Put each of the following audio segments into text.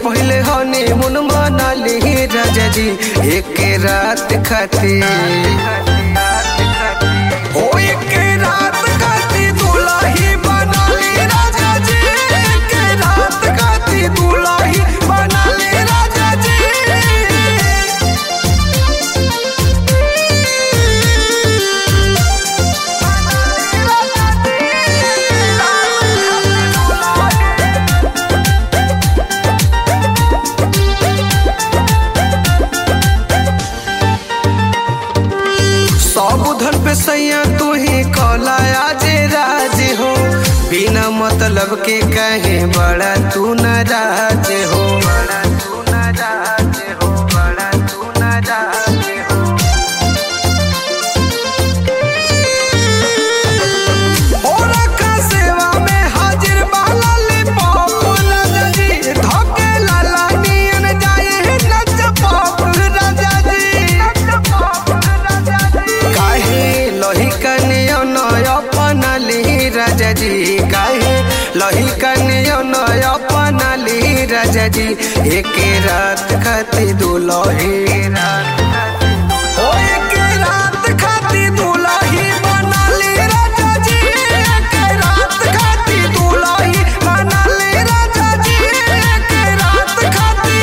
पहले हनी मुन मनाली राजा जी एक रात खातिर हो एक रात खातिर दुल्ही बनाली राजा जी एक रात खातिर दुल्ही बनाली राजा जी सब धन पे सैया तू ही कला आज राज हो बिना मतलब के कहे बड़ा तू नाराज हो बड़ा तू नाराज हो बड़ा तू नाराज हो होला का सेवा में हाजिर बाला ले पाप राजा जी धोके लाला नियन जाए नच पाप राजा जी काहे लही कनियो नय अपना ली राजा जी काहे लही कनियो नय अपना ली राजा जी एक रात खाती दुलही रात ओ एक रात खाती दुलही बना ली राजा जी एक रात खाती दुलही बना ली राजा जी एक रात खाती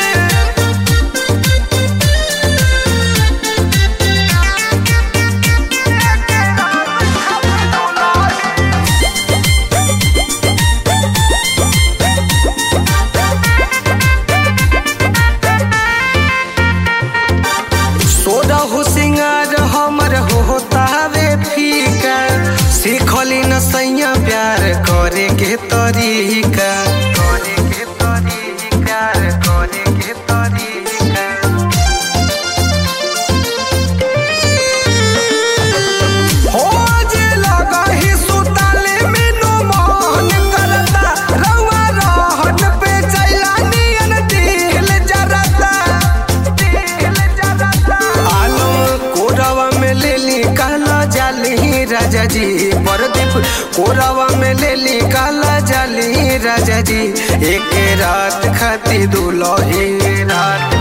सोदा हो सिंगार हमर हो तावे फीका सीखली न सैया प्यार करे के तरीका करे के तरीका करे के तरीका हो जे लगा ही सुताले मेनू मोहन करता रवा रहन पे चैला नियन दिल जरता दिल जरता आलम कोरवा में ले ली काला जाली राजा जी परदीप कोरवा में ले ली काला जाली राजा जी एक रात खाती दुलही रात